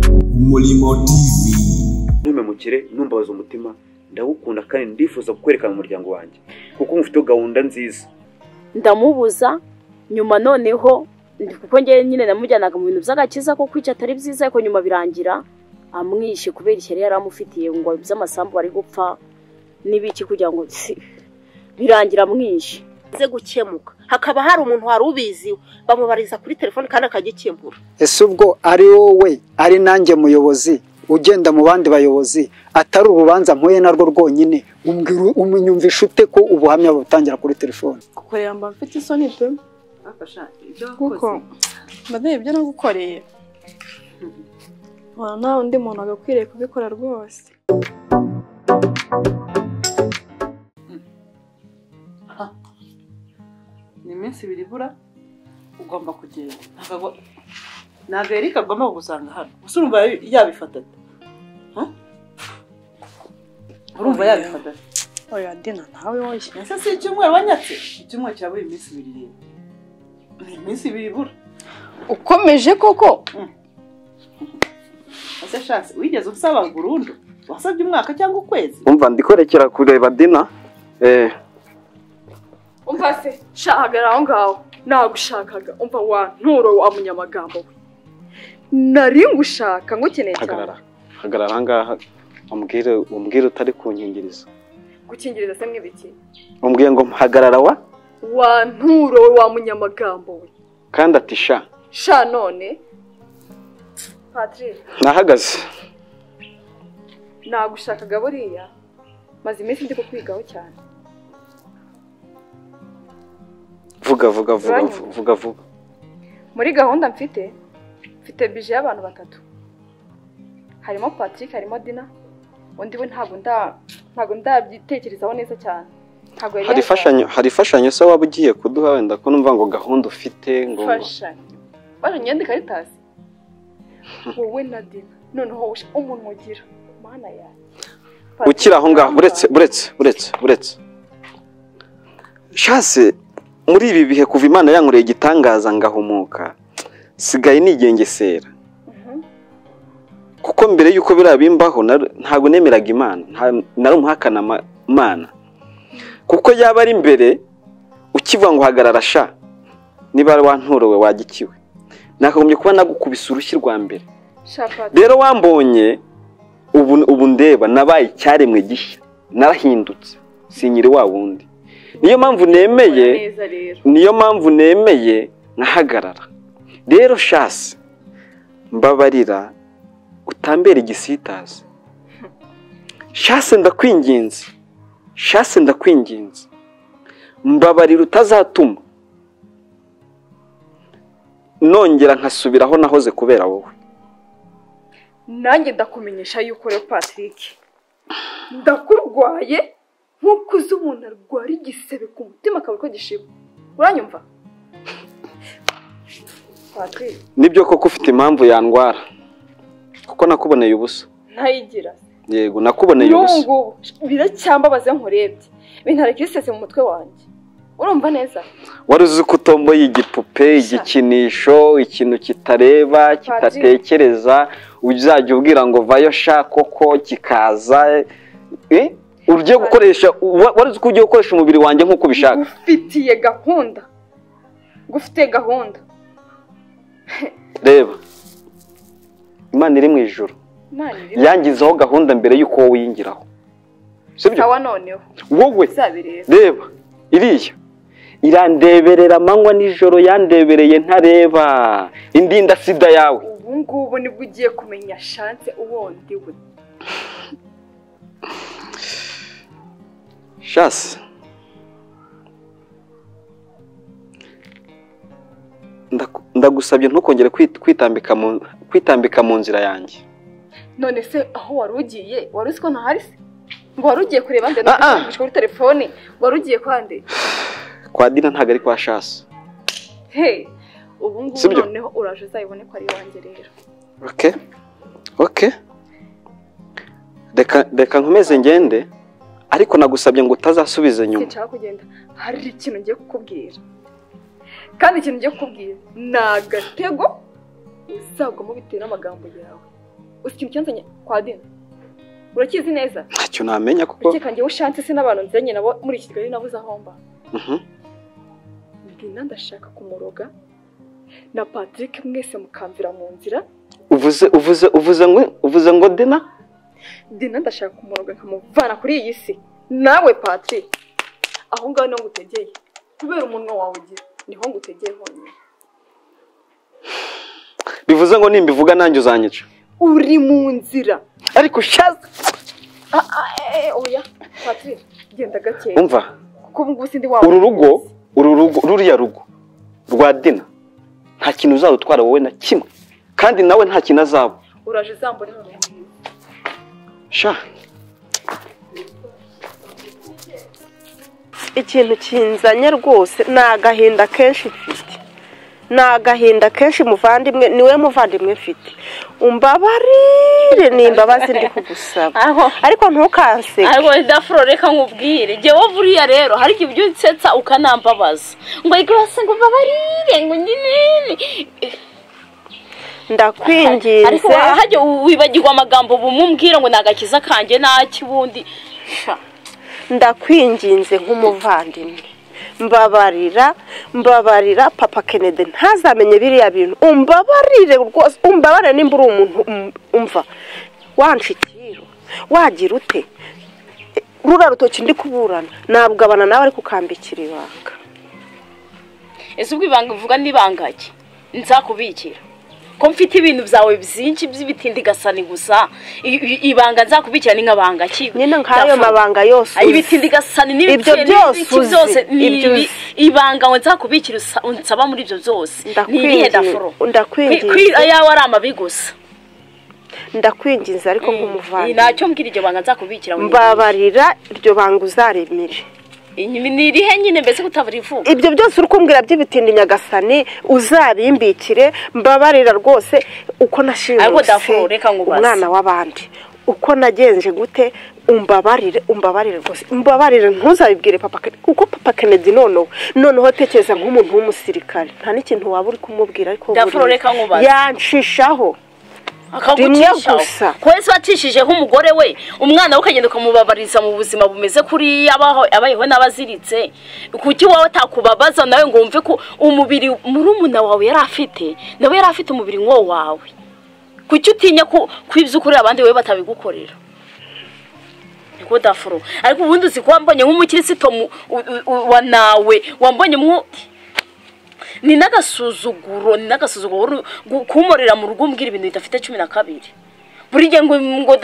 umurimo tv ntume mukire ntumbabaze umutima ndawukunda kandi ndifuza kukwerekana umuryango wanjye kuko mufite gahunda nziza ndamubuza nyuma noneho kuko ngewe nyine namujyanaga mu bintu by'agakiza ko kwica atari byiza ariko nyuma birangira amwishe kubera ishyari yari amufitiye ngo by'amasambu ari gupfa n'ibiki kugira ngo si birangira amwishe bize gukemuka hakaba hari umuntu wari ubiziwe bamubariza kuri telefone kandi akagikemura ese ubwo ari wowe ari nanjye muyobozi ugenda mu bandi bayobozi atari urubanza mpuye narwo rwonyine umbwira- umunyumvisha ute ko ubuhamya butangira kuri telefone gukorera mba mfite isoni pe kuko mbadeye ibyo nagukoreye waba nta undi muntu wagakwiriye kubikora rwose ni iminsi ibiri ibura ugomba kugenda ntabwo ntabwo erika agomba kugusanga hano gusa urumva yabifata ate Ha? urumva yabifata ate oya dina nawe woye ese si icyumweru wanyatse icyumweru cyawe iminsi ibiri rero ni iminsi ibiri ibura ukomeje koko ese shansi wigeze usaba burundu wasabye umwaka cyangwa ukwezi umva ndikorekera kureba dina eh umva se shahagara aho ngaho nagushakaga umva wa nturo wa munyamagambo we nari ngushaka ngukeneye cyane hagarara hagarara aha ngaha umbwire umbwire utari kunkingiriza gukingiriza se mwibiki umbwiye ngo hagarara wa wa nturo we wa munyamagambo we kandi ati sha sha none patrick nahagaze nagushakaga buriya maze iminsi ndi kukwigaho cyane vuga vuga vuga vu- vuga vuga muri gahunda mfite mfite bije y'abantu batatu harimo patrick harimo dina undi we ntabwo nda- ntabwo ndabyitekerezaho neza cyane ntabwo yari hari yaje- ifashanyo hari ifashanyo se waba ugiye kuduha wenda ko numva ngo gahunda ufite ngo imfashanyo imfashanyo yandika karitazi wowe na dina noneho uje- umuntu ugira mana yawe ukiri aho ngaho uretse uretse uretse uretse shase muri ibi bihe kuva imana yankoreye igitangaza ngahumuka sigaye nigengesera kuko mbere y'uko biriya bimbaho nar- ntabwo nemeraga imana nta- nari umuhakana ama- imana kuko yaba ari mbere ukivuga ngo hagarara sha niba ari wantorowe wagikiwe nakagombye kuba nagukubise urushyi rwa mbere shapati rero wambonye ubu ubu ndeba nabaye icyaremwe gishya narahindutse sinyiri wa wundi niyo mpamvu nemeye neza rero niyo mpamvu nemeye nkahagarara rero shasi mbabarira utambera igisitazi shasi ndakwinginze shasi ndakwinginze mbabarira utazatuma nongera nkasubira aho nahoze kubera wowe nanjye ndakumenyesha yuko rero patrick ndakurwaye nk'uko uzi umuntu arwara igisebe ku mutima akabura ko gishiba uranyumva patrick nibyo koko ufite impamvu yandwara kuko nakuboneye ubusa ntayigira yego nakuboneye n'ubu ubusa ngubu biracyamubaze nkurebye bintara kisese mu mutwe wanjye urumva neza wari uzi ko utomboye igipupe igikinisho ikintu kitareba kidatekereza uzajya ubwira ngo vayo sha koko kikaza eh? ugiye gukoresha wa- wari uzi ko ugiye gukoresha umubiri wanjye nk'uko ubishaka gufitiye gahunda gufite gahunda reba imana iri mu ijoro imana iri yangizeho gahunda mbere y'uko wowe uyingiraho sibyo sawa noneho wowe bizabireba reba iriya irandeberera amanywa nijoro yandebereye ntareba indinda sida yawe ubu ngubu nibwo ugiye kumenya shanse uwundi we shasi Ndaku- ndagusabye ntukongere kwit- kwitambika mu kwitambika mu nzira yanjye none se aho wari ugiye wari uzi ko ntahari se ngo wari ugiye kureba nde Ah, ah. nubwo kuri telefone wari ugiye kwa nde kwa dina ntabwo ari kwa shasi he ubu ngubu Sibyo. noneho uraje uzayibone ko ari iwanjye rero oke oke reka reka nkomeze ngende ariko nagusabye ngo utazasubiza inyuma sinshaka kugenda hari ikintu ngiye kukubwira kandi ikintu ngiye kukubwira ni agatego uzagomba bitewe n'amagambo yawe uzi ikintu cyanzanye kwa dina urakizi neza ntacyo namenya kuko ureke kanjye ushatse se n'abantu nzanye nabo muri iki kigali nabuze aho mba Mhm. dina ndashaka kumuroga na patrick mwese mukamvira mu nzira uvuze uvuze uvuze ngo uvuze ngo dina dina ndashaka kumuroga nkamuvana kuri iyi si nawe patrick aho ngaho niho ngutegeye kubera umunwa wawe ugira niho ngutegeye honyine bivuze ngo nimbivuga nanjye uzanyica uri mu nzira ariko shaza ah, ah, eh, eh, oya patrick genda gakeya umva kuko ubu ngubu sindi wawe uru rugo uru rugo ruriya rugo rwa dina nta kintu uzarutwara wowe na kimwe kandi nawe nta kintu azaba uraje zambura hano sha ikintu kinzanye rwose ni agahinda kenshi mfite ni agahinda kenshi muvandimwe niwe muvandimwe mfite umbabarire ni imbabazi ndi kugusaba aho ariko ntukanseke ariko dafuro reka nkubwire jyewe buriya rero hari igihe ibyo unsetsa ukanambabaza ngo ariko basa ngo mbabarire ngo nyinini ariko ndakwinginze wahajya wibagirwa amagambo bumumbwira ngo ni agakiza kanjye n'ak'ibundi ndakwinginze nk'umuvandimwe mbabarira mbabarira papa kennedy ntazamenye biriya bintu umbabarire rwose umbabarire nimba uri umuntu um- umva wanshikiro wagira ute E, rura rutoki ndi kuburana nabugabana nawe ariko ukambikira ibanga ese ubwo ibanga uvuga n'ibangage nzakubikira ko mfite ibintu byawe byinshi by'ibitindigasani gusa I- i- ibanga nzakubikira ni nk'abanga ki nyine nk'ayo Dafuro. mabanga yose Ay, uzi. ibitindigasani Ibyo n'ibikene byose n'ibiki uzi. byose ni- Ibyo uzi. ni- ibanga ngo nzakubikira usa- unsaba muri ibyo byose ni irihe dafuro Ndakwinginze- ndakwinginze. Kwi- kwi- ayawe ari amabi gusa ndakwinginze ariko Iyi nk'umuvandimwe ntacyo mbwira iryo banga nzakubikira ngo mbabarira iryo banga uzaremire Inyuma ni irihe nyine mbese kutabarivuga ibyo byose uri kumbwira by'ibitindi nyagasani uzabimbikire mbabarira rwose uko Ariko nashimuse Dafuro, reka nkubaze. umwana w'abandi uko nagenje gute umbabarire umbabarire rwose umbabarire ntuzabibwire papa Kennedy kuko papa Kennedy noneho noneho tekereza nk'umuntu w'umusirikare nta n'ikintu waba uri kumubwira ariko Dafuro, buriya reka nkubaze. yanshishaho akagucisha rimwe gusa. ko wese wacishijeho umugore we umwana we ukagenda ukamubabariza mu buzima bumeze kuriya abaho- abayeho n'abaziritse kuki wowe atakubabaza nawe ngo wumve ko umubiri murumuna wawe yari afite nawe yari afite umubiri nk'uwo wawe kuki utinya ko ko ibyo ukorera abandi wowe batabigukorera niko dafuro ariko ubundi uzi ko wambonye nk'umukirisitu mu- u- u- wa nawe wambonye mwo ni n'agasuzuguro ni n'agasuzuguro uru- gu- kumurira mu rugo umbwira ibintu bidafite cumi na kabiri buri gihe ngo ngo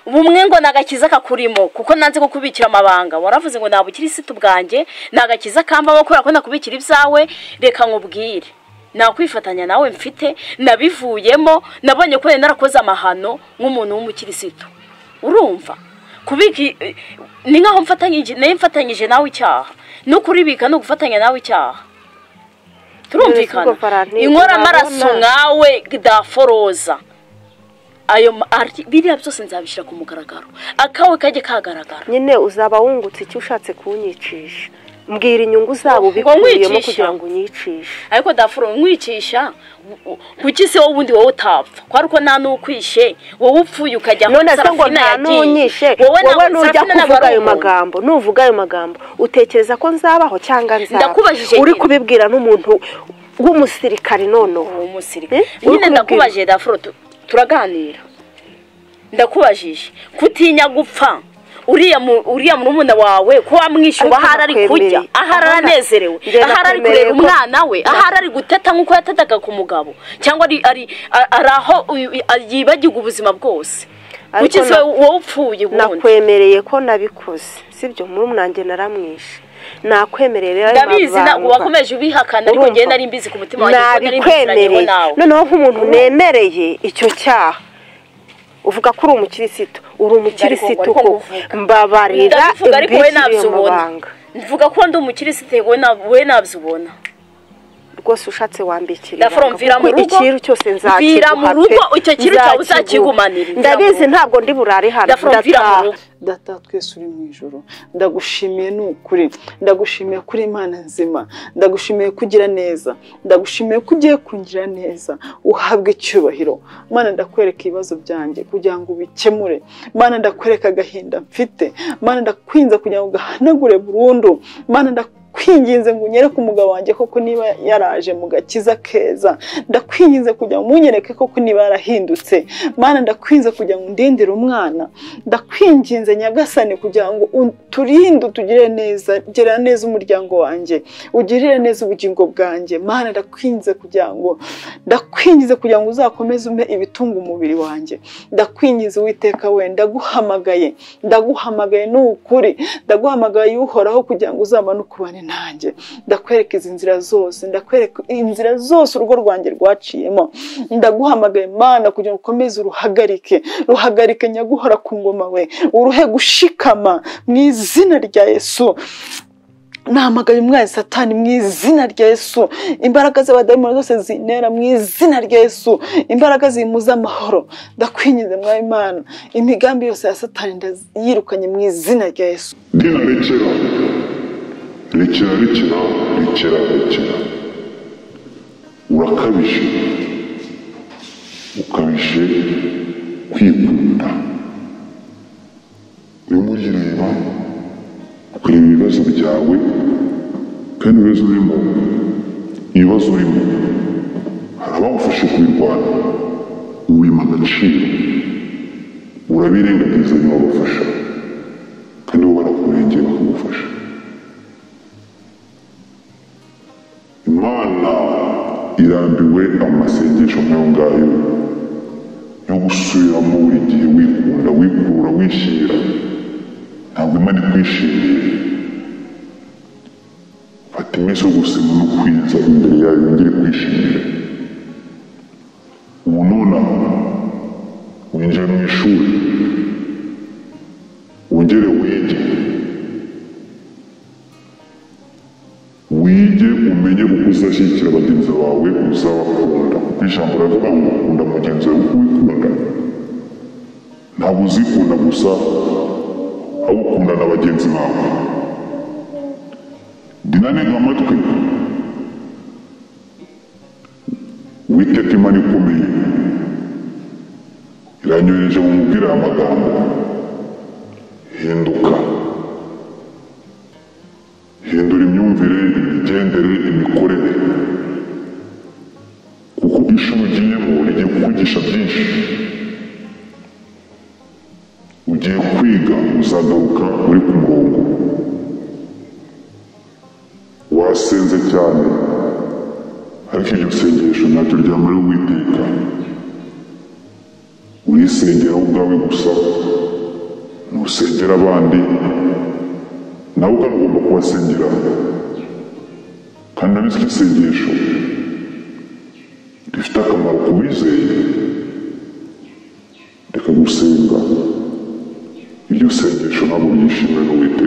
bumwe ngo ni agakiza kakurimo kuko nanze kukubikira amabanga waravuze ngo ntabwo ukirisitu bwanjye ni agakiza kambamo kubera ko nakubikira ibyawe reka nkubwire nakwifatanya nawe mfite nabivuyemo nabonye ko wenda narakoze amahano nk'umuntu w'umukirisitu urumva kubika i- i- ni nk'aho mfatanyije nayo mfatanyije nawe icyaha no kuribika ni ugufatanya nawe icyaha turumvikana Ubwo Valentine, inkora amaraso urabona? nkawe daforoza ayo ma- ari- biriya byose nzabishyira ku mugaragaro akawe kajye kagaragara nyine uzaba wungutse icyo ushatse kunyicisha mbwira inyungu zabo Ngo ubikuyemo nkwicisha? kugira ngo unyicishe ariko dafuro nkwicisha u- u- kuki se wowe ubundi wowe utapfa ko ariko nta n'ukwishe wowe upfuye ukajya aho none se ngo Sarafina nta yagiye. n'unyishe wowe wowe nawe nujya Sarafina ntabwo kuvuga ari ayo umuntu. magambo nuvuga ayo magambo utekereza ko nzabaho cyangwa nzaba Ndakubajije uri nyine. kubibwira n'umuntu w'umusirikare noneho uwo musirikare Eh? Uri nyine kubibwira. ndakubajije dafuro tu- turaganira ndakubajije kutinya gupfa uriya mu- uriya murumuna wawe ko wamwishyuba Ariko ahari ari nakwemereye. kurya ahari Ahana- aranezerewe Njye ahari ari nakwemereye kurera ko- umwana we ahari ari guteta nk'uko yatetaga ku mugabo cyangwa ari ari a- ari aho uyu- yibagirwa ubuzima bwose Ariko ukize na- wowe upfuye ubundi nakwemereye ko nabikoze sibyo murumwanjye naramwishe nakwemereye rero ayo ndabizi na- mabanga. wakomeje ubihakana ariko Urumva? njyewe nari mbizi ku mutima wanjye ko nari mbiziranye nabikwemereye nawe noneho nk'umuntu nemereye icyo cyaha uvuga ko uri umukirisitu uri umukirisitu ariko ngo ko nguvuga. mbabarira ndavuga ariko we imbikira iyo ntabyo ubona mabanga mvuga ko ndi umukirisitu we nabyo ubona rwose ushatse wambikira Ndafuro, mvira mu rugo. ikintu cyose Mvira nzakiguha mu rugo, pe. icyo kintu cyawe Nzakiguha. uzakigumanira, mvira mu ndabizi rugo. ntabwo ndi burare hano Ndafuro, mvira mu ndataha. rugo. data wa twese uri mu ijoro ndagushimiye ni ukuri ndagushimiye kuri imana nzima ndagushimiye ko ugira neza ndagushimiye ko ugiye kungira neza uhabwe icyubahiro mana ndakwereka ibibazo byanjye kugira ngo ubikemure mana ndakwereka agahinda mfite mana ndakwinze kugira ngo ugahanagure burundu mana ndakwinginze ngo unyere ku mugabo wanjye koko niba yaraje mu gakiza keza ndakwinginze kugira ngo umunyereke koko niba yarahindutse mana ndakwinze kugira ngo undindire umwana ndakwinginze nyagasani kugira ngo uturinde utugirire neza gerera neza umuryango wanjye ugirire neza ubugingo bwanjye mana ndakwinze kugira ngo ndakwingize kugira ngo uzakomeze umpe ibitunga umubiri wanjye ndakwingize uwiteka we ndaguhamagaye ndaguhamagaye ni ukuri ndaguhamagaye uhoraho kugira ngo uzabanuke ubane nanjye ndakwereka izi nzira zose ndakwereka inzira zose urugo rwanjye rwaciyemo ndaguhamagaye mana kugira ngo ukomeze uruhagarike ruhagarike nyaguhora ku ngoma we uruhe gushikama mu izina rya yesu nahamagaye umwana satani mu izina rya yesu imbaraga z'abadayimoni zose zintera mu izina rya yesu imbaraga zimuza amahoro ndakwingize mwawe imana imigambi yose ya satani ndayirukanye mu izina rya yesu ndina rekera rekera rekera rekera rekera urakabije ukabije kwikunda urimo urireba ukareba ibibazo byawe kandi ibibazo urimo ibibazo urimo hari abagufashe kubirwanya ubima agaciro urabirengagiza ntibagufasha kandi bo barakurengera bakagufasha imana irambiwe amasengesho nk'ayo ngayo yo gusubiramo buri gihe wikunda wikura wishyira ntabwo imana ikwishimiye fata iminsi yo gusema no kwiza imbere yayo yongere kwishimire ubu nonaha winjiye mu ishuri wongere wige wige umenye uko uzashyigikira bagenzi bawe uzabakunda kuko ijambo riravuga ngo ukunda mugenzi wawe uko wikunda ntabwo uzikunda gusa ahubwo ukunda na bagenzi bawe ndinanega amatwi witeka imana ikomeye iranyoheje mu mubwire aya magambo hinduka hindura imyumvire imigendere imikorere kuko ishuri ugiyemo rigiye kukwigisha byinshi ugiye kwiga uzagaruka uri ku murongo wasenze cyane ariko iryo sengesho ntacyo ryamara uwiteka urisengera wowe ubwawe gusa ntusengera abandi nawe ubwawe ugomba kubasengera kandi nabizi iryo sengesho rifite akamaro ku bizeye reka gusenga iryo sengesho ntabwo ryishimiwe n'uwiteka